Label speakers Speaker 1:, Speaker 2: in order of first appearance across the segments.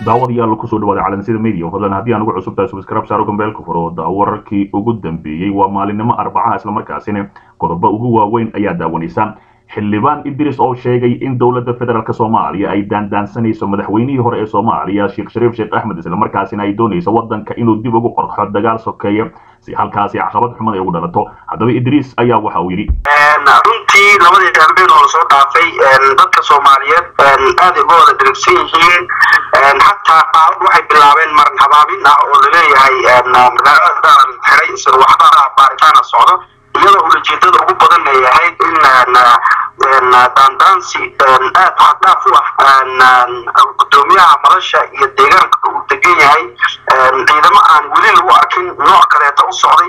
Speaker 1: daawadayaal kusoo dhawaada calansida media fadlan haddii aan ugu cusub tahay subscribe saaro gambeelka furo wararkii ugu dambeeyey waa maalinimo arbacaha islamarkaasina qodobo ugu waaweyn ayaa daawanaysa xildhibaan idris oo sheegay in dowladda federaalk soomaaliya ay daandaansanayso madaxweynihii hore ee soomaaliya sheekh shariif sheekh axmed islamarkaasina ay doonayso wadanka inuu dib ugu qorxo dagaal sokeeya si halkaasi caqabad xumad ay ugu dhalato haddaba idriis ayaa waxa uu yidhi
Speaker 2: runtii labadii galbeed oo lasoo dhaafay dadka soomaaliyeed aad ay uga wada dirigsan yihiin xataa qaabad waxay bilaabeen marin habaabin ah oo laleeyahay magaalada xiray isla waxba baaritaana socdo iyadoo ulajeedada ugu badan ay ahayd in daandaansi aad xaddhaaf u ah gudoomiyaha madasha iyo deegaanka uu degan yahay ciidamo aan weli lagu arkin nooc kaleeta u socday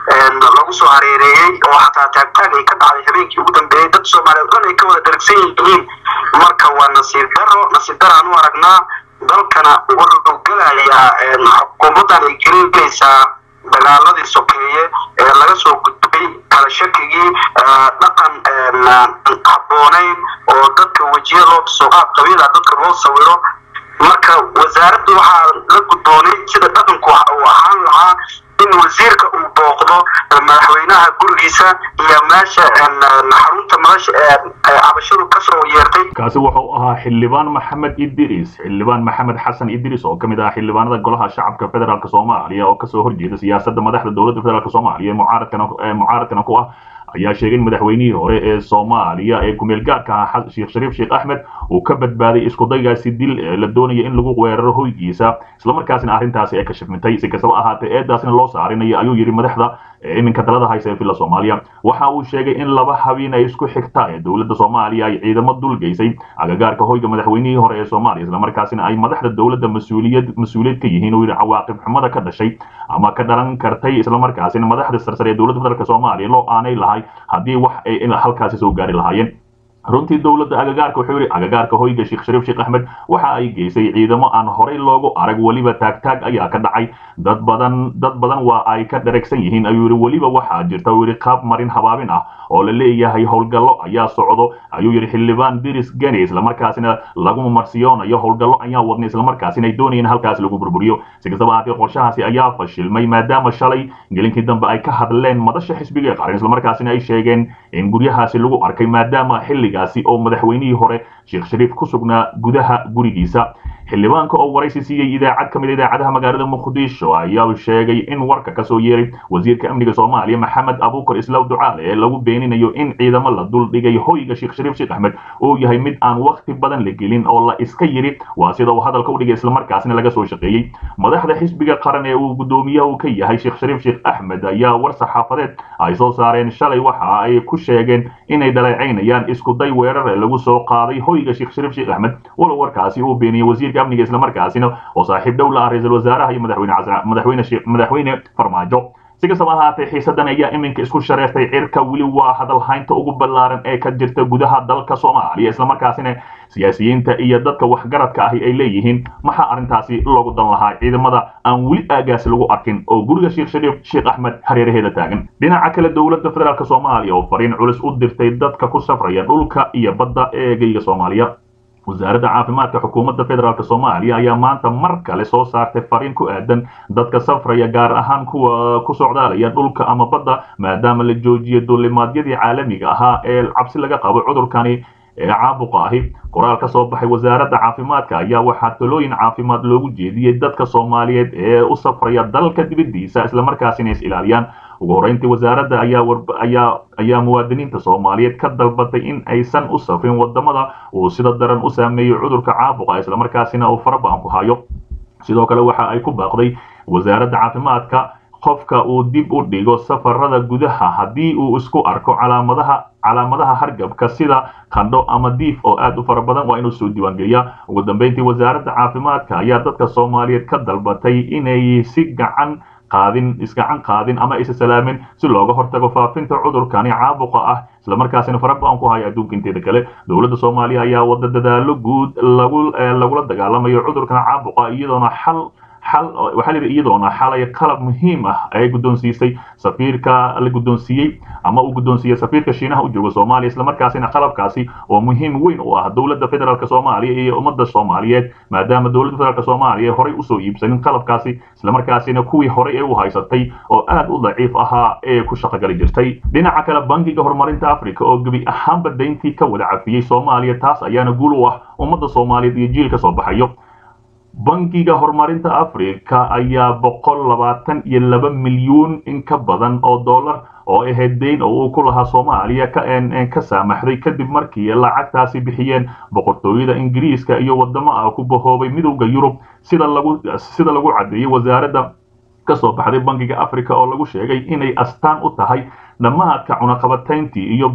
Speaker 2: lagu soo hareereeyey oo xataa taagtaag ay ka dhacday habeenkii ugu dambeeyey dad soomaaliyeed dhan ay ka wada dharagsan yihiin marka waa nasiib daro nasiib daraan u aragnaa dalkana wuxuu gelayaa xukuumaddan ay gelinaysaa dagaaladii sokeeye ee laga soo gudbay kala shakigii dhaqan habboonayn oo dadka wejiya loo soo qaad qabiila dadka loo sawiro marka wasaaraddu waxaa la gudboonay sida dhaqanku uu ahaan lahaa in wasiirka uu booqdo madaxweynaha gurigiisa iyo meesha xarunta madasha ee cabashadu kasoo yeertay
Speaker 1: kaasi wuxuu ahaa xildhibaan maxamed idris xildhibaan maxamed xasan idris oo kamid ah xildhibaanada golaha shacabka federaalk soomaaliya oo kasoo horjeeda siyaasadda madaxda dowladda federaalk soomaaliya mucaaradkana mucaaradkana ku ah ayaa sheegay in madaxweynihii hore ee soomaaliya ee kumeel gaarka ahaa sheekh shariif sheekh axmed uu ka badbaaday iskudaygaasi dil la doonaya in lagu weeraro hoygiisa islamarkaasina arrintaasi ay ka shifmintay si kastaba ahaatee eedaasina loo saarinayo ayuu yidhi madaxda iminka talada haysa ee villa soomaaliya waxa uu sheegay in laba habeen ay isku xigta ee dowladda soomaaliya ay ciidamo dulgeysay agagaarka hoyga madaxweynihii hore ee soomaaliya islamarkaasina ay madaxda dowladda mas-uuliyad mas-uuliyad ka yihiin uu yidhi cawaaqib xumada ka dhashay ama ka dhalan kartay islamarkaasina madaxda sarsare ee dowladda federaalk soomaaliya loo aanay lahay haddii wax ay halkaasi soo gaari lahaayeen runtii dowladda agagaarka wuxuu yidhi agagaarka hoyga sheekh shariif sheekh axmed waxa ay geysay ciidamo aan horey loogu arag weliba taagtaag ayaa ka dhacay dad badan dad badan waa ay ka dharagsan yihiin ayuu yidhi weliba waxaa jirta uu yidhi qaab marin habaabin ah oo la leeyahay howlgallo ayaa socdo ayuu yidhi xildhibaan diris geni islamarkaasina lagu marsiyoonayo howlgallo ayaa wadnay islamarkaasina ay doonayeen halkaasi lagu burburiyo si kastaba ahaatee qorshahaasi ayaa fashilmay maadaama shalay gelinkii dambe ay ka hadleen madasha xisbiga ee qaran islamarkaasina ay sheegeen in guryahaasi lagu arkay maadaama xilligaasi oo madaxweynihii hore sheekh shariif ku sugnaa gudaha gurigiisa xildhibaanka oo waraysi siiyey idaacad ka mid idaacadaha magaalada muqdisho ayaa sheegay in warka kasoo yeeray wasiirka amniga soomaaliya maxamed abuukar islaw ducaale ee lagu beeninayo in ciidamo la dul dhigay hoyga sheekh shariif sheekh axmed uu yahay mid aan wakti badan la gelin oo la iska yiri waa sida uu hadalka u dhigay islamarkaasina laga soo shaqeeyey madaxda xisbiga qaran ee uu gudoomiyaha ka yahay sheekh shariif sheekh axmed ayaa war saxaafadeed ay soo saareen shalay waxa ay ku sheegeen inay dhaleecaynayaan isku day weerar ee lagu soo qaaday hoyga sheekh shariif sheekh axmed walow warkaasi uu beeniyey wasiirka amniga islamarkaasina oo saaxiib dhow la ah ra-iisul wasaaraha iyo madaxweyne madaxweyne madaxweyne farmaajo si kastaba ahaatee xiisadan ayaa iminka isku shareertay cirka weli waa hadalhaynta ugu ballaaran ee ka jirta gudaha dalka soomaaliya islamarkaasina siyaasiyiinta iyo dadka waxgaradka ahi ay leeyihiin maxaa arrintaasi loogu dan lahaa ciidamada aan weli aagaasi lagu arkin oo guriga sheekh shariif sheekh axmed hareeraheeda taagan dhinaca kale dowladda federaalk soomaaliya oo fariin culus u dirtay dadka ku safraya dhulka iyo badda ee geyga soomaaliya wasaaradda caafimaadka xukuumadda federaalk soomaaliya ayaa maanta mar kale soo saartay fariin ku aadan dadka safraya gaar ahaan kuwa ku socdaalaya dhulka ama badda maadaama la joojiyay duulimaadyadii caalamiga ahaa ee cabsi laga qabo cudurkani ee caabuqa ahi qoraal ka soo baxay wasaaradda caafimaadka ayaa waxaa talooyin caafimaad loogu jeediyey dadka soomaaliyeed ee u safraya dalka dibaddiisa islamarkaasina is ilaaliyaan ugu horreyntii wasaaradda ayaa ayaa ayaa muwaadiniinta soomaaliyeed ka dalbatay in aysan u safrin wadamada uu sida daran u saameeyey cudurka caabuqa islamarkaasina uu faraba'an ku hayo sidoo kale waxa ay ku baaqday wasaaradda caafimaadka qofka uu dib u dhigo safarada gudaha haddii uu isku arko calaamadaha calaamadaha hargabka sida qandho ama diif oo aad u fara badan waa inuu soo diiwaangeliyaa ugu dambeyntii wasaaradda caafimaadka ayaa dadka soomaaliyeed ka dalbatay inay si gacan qaadin isgacan qaadin ama isa salaamin si looga hortago faafinta cudurkani caabuqa ah islamarkaasina faraba'an ku haya adduunka inteeda kale dowladda soomaaliya ayaa wada dadaalo guud lagu lagula dagaalamayo cudurkan caabuqa iyadoona xal xal waxaa layidhi iyadoona xalay qalab muhiim ah ay guddoonsiisay safiirka la guddoonsiiyey ama uu guddoonsiiyey safiirka shiinaha u jooga soomaaliya islamarkaasina qalabkaasi oo muhiim weyn u ah dowladda federaalk soomaaliya iyo ummadda soomaaliyeed maadaama dowladda federaalk soomaaliya horey usoo iibsanin qalabkaasi islamarkaasina kuwii horey ee u haysatay oo aad u daciif ahaa ee ku shaqogali jirtay dhinaca kale bankiga horumarinta africa oo gebi ahaanba dayntii ka wada cafiyey soomaaliya taas ayaana guul u ah ummadda soomaaliyeed iyo jiil ka soo baxayo bankiga horumarinta africa ayaa boqol labaatan iyo laba milyuun in ka badan oo dollar oo ahayd dayn oo uu ku lahaa soomaaliya ka saamaxday kadib markii lacagtaasi bixiyeen boqortooyada ingiriiska iyo wadamo ah ku bahoobay midowda yurub sida lagu sida lagu caddeeyey wasaaradda kasoo baxday bankiga africa oo lagu sheegay inay astaan u tahay dhammaadka cunaqabatayntii iyo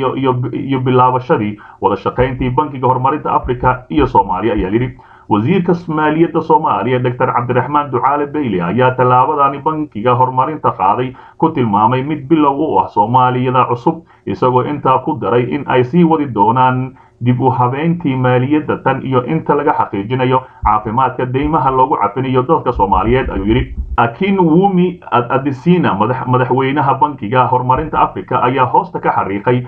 Speaker 1: iyo bilaabashadii wada shaqayntii bankiga horumarinta africa iyo soomaaliya ayaa yidhi wasiirka maaliyadda soomaaliya doctor cabdiraxmaan ducaale bayle ayaa tallaabadani bankiga horumarinta qaaday ku tilmaamay mid bilow u ah soomaaliyada cusub isagoo intaa ku daray in ay sii wadi doonaan dib u habeyntii maaliyadda tan iyo inta laga xaqiijinayo caafimaadka deymaha loogu cafinayo dadka soomaaliyeed ayuu yidhi akin wumi adisina madaxweynaha bankiga horumarinta africa ayaa hoosta ka xariiqay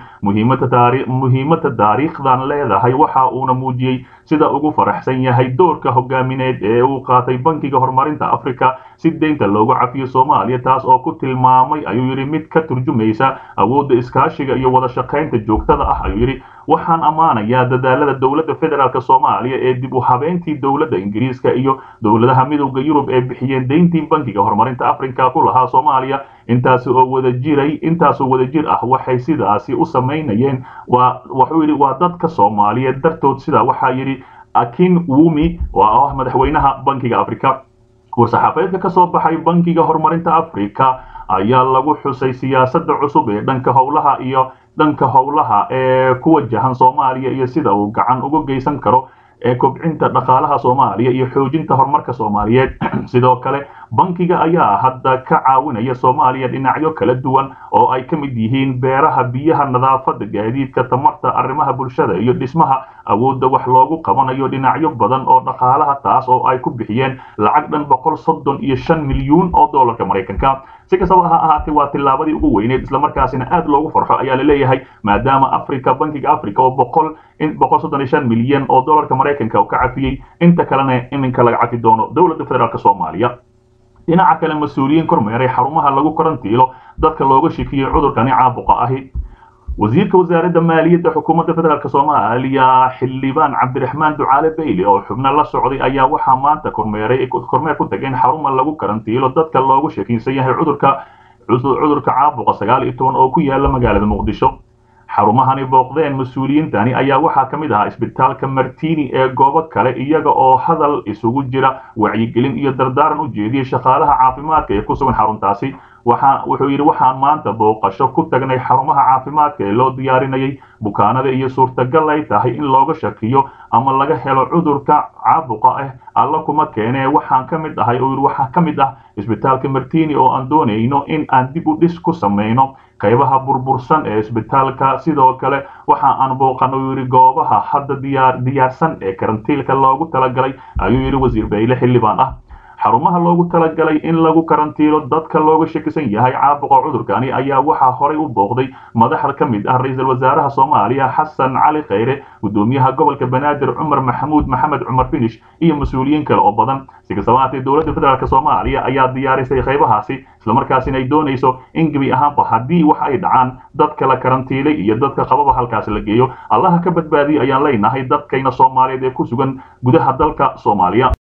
Speaker 1: muhiimada taariikhdan leedahay waxa uuna muujiyey sida ugu faraxsan yahay doorka hogaamineed ee uu qaatay bankiga horumarinta africa si deynta loogu cafiyo soomaaliya taas oo ku tilmaamay ayuu yidhi mid ka turjumaysa awoodda iskaashiga iyo wada shaqaynta joogtada ah ayuu yidhi waxaan ammaanayaa dadaalada dowladda federaalk soomaaliya ee dib u habeyntii dowladda ingiriiska iyo dowladaha midowda yurub ee bixiyeen deyntii bankiga horumarinta africa ku lahaa soomaaliya intaasi oo wada jiray intaasoo wada jir ah waxay sidaasi u samaynayeen waa wuxuu yidhi waa dadka soomaaliyeed dartood sidaa waxaa yidhi akin wumi oo ah madaxweynaha bankiga africa war-saxaafadeedka ka soo baxay bankiga horumarinta africa ayaa lagu xusay siyaasadda cusub ee dhanka howlaha iyo dhanka howlaha ee ku wajahan soomaaliya iyo sida uu gacan uga geysan karo ee kobcinta dhaqaalaha soomaaliya iyo xoojinta horumarka soomaaliyeed sidoo kale bankiga ayaa hadda ka caawinaya soomaaliya dhinacyo kala duwan oo ay ka mid yihiin beeraha biyaha nadaafadda gaadiidka tamarta arrimaha bulshada iyo dhismaha awoodda wax loogu qabanayo dhinacyo badan oo dhaqaalaha taas oo ay ku bixiyeen lacag dhan boqol soddon iyo shan milyuun oo doolarka maraykanka si kastaba ha ahaatee waa tillaabadii ugu weyneed islamarkaasina aad loogu farxo ayaa la leeyahay maadaama africa bankiga africa oo boqol boqol soddon iyo shan milyan oo doolarka maraykanka ka cafiyey inta kalena iminka laga cafi doono dowladda federaalk soomaaliya dhinaca kale mas-uuliyiin kormeeray xarumaha lagu karantiilo dadka looga shekiyey cudurkani caabuqa ahi wasiirka wasaaradda maaliyadda xukuumadda federaalk soomaaliya xildhibaan cabdiraxmaan ducaale bayle oo xubno la socday ayaa waxaa maanta kormeeray kormeer ku tageen xaruma lagu karantiilo dadka loogu sheekaysan yahay cudurka cudurka caabuqa sagaal iyo toban oo ku yaala magaalada muqdisho xarumahani booqdeen mas-uuliyiintani ayaa waxaa ka mid ahaa isbitaalka martini ee goobo kale iyaga oo hadal isugu jira wacyigelin iyo dardaaran u jeediyey shaqaalaha caafimaadka ee ku sugan xaruntaasi waxa wuxuu yidhi waxaan maanta booqasho ku tagnay xarumaha caafimaadka ee loo diyaarinayay bukaanada iyo suurtagal ay tahay in looga shakiyo ama laga helo cudurka caabuqa ah alla kuma keenee waxaan ka mid ahay oo yidhi waxaa ka mid ah isbitaalka martini oo aan doonayno in aan dib u dhis ku samayno qaybaha burbursan ee isbitaalka sidoo kale waxa aan booqan uu yidhi goobaha hadda diyaar diyaarsan ee karantiilka loogu talagalay ayuu yidhi wasiir bayle xildhibaan ah xarumaha loogu talagalay in lagu karantiilo dadka looga shakisan yahay caabuqa cudurkani ayaa waxaa horay u booqday madaxda ka mid ah ra-iisul wasaaraha soomaaliya xasan cali khayre gudoomiyaha gobolka banaadir cumar maxamuud maxamed cumar finish iyo mas-uuliyiin kale oo badan si kastaba haatee dowladda federaalk soomaaliya ayaa diyaarisay qaybahaasi islamarkaasina ay doonayso in gebi ahaanba haddii wax ay dhacaan dadka la karantiilay iyo dadka qababa halkaasi la geeyo allaha ka badbaadiyo ayaan leenahay dadkayna soomaaliyeed ee ku sugan gudaha dalka soomaaliya